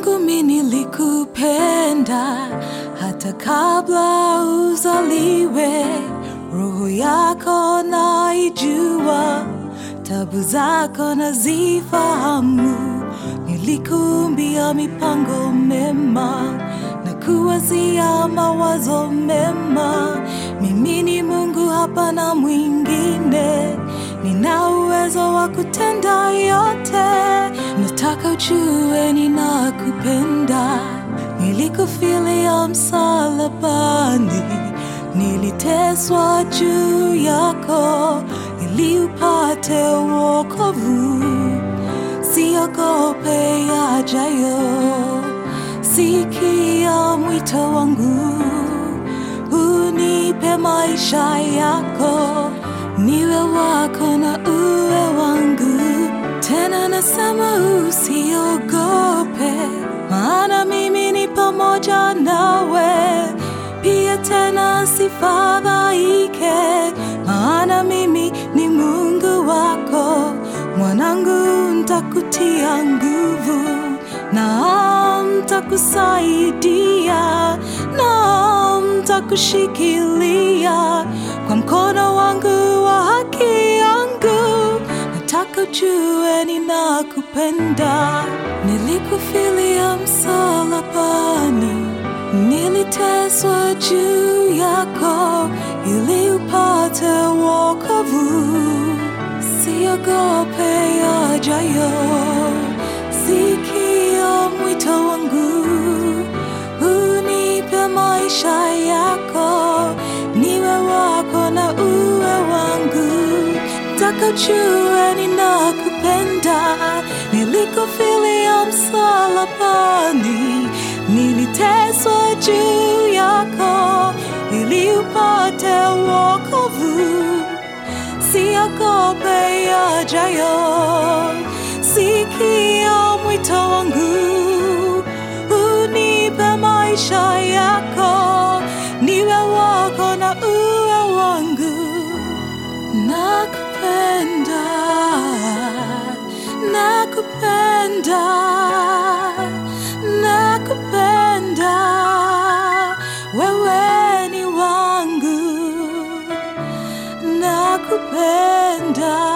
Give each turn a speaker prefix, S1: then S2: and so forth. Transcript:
S1: Mungu mi nilikupenda hata kabla uzaliwe. Roho yako naijua, tabu zako nazifahamu. Nilikumbia mipango mema na kuwazia mawazo mema. Mimi ni Mungu, hapana mwingine. Nina uwezo wa kutenda yote. Nataka ujue ninakupenda. Nilikufilia msalabani, niliteswa juu yako ili upate wokovu. Siogope yajayo, sikia mwito wangu, unipe maisha yako, niwe wako na uwe wangu. Tena nasema usiogope, maana mimi ni pamoja nawe. Pia tena sifadhaike, maana mimi ni Mungu wako. Mwanangu, ntakutia nguvu na ntakusaidia na ntakushikilia kwa mkono wangu wa haki yangu. Nataka ujue ninakupenda. Nilikufilia msalabani, niliteswa juu yako ili upate wokovu. Siogope yajayo, sikia mwito wangu, unipe maisha yako, niwe wako na uwe wangu. Nataka ujue ninakupenda, nilikufilia msalabani, niliteswa juu yako ili upate wokovu. Siogope yajayo, sikia mwito wangu, unipe maisha yako, niwe wako na uwe wangu. Nakupenda, nakupenda, nakupenda, wewe ni wangu nakupenda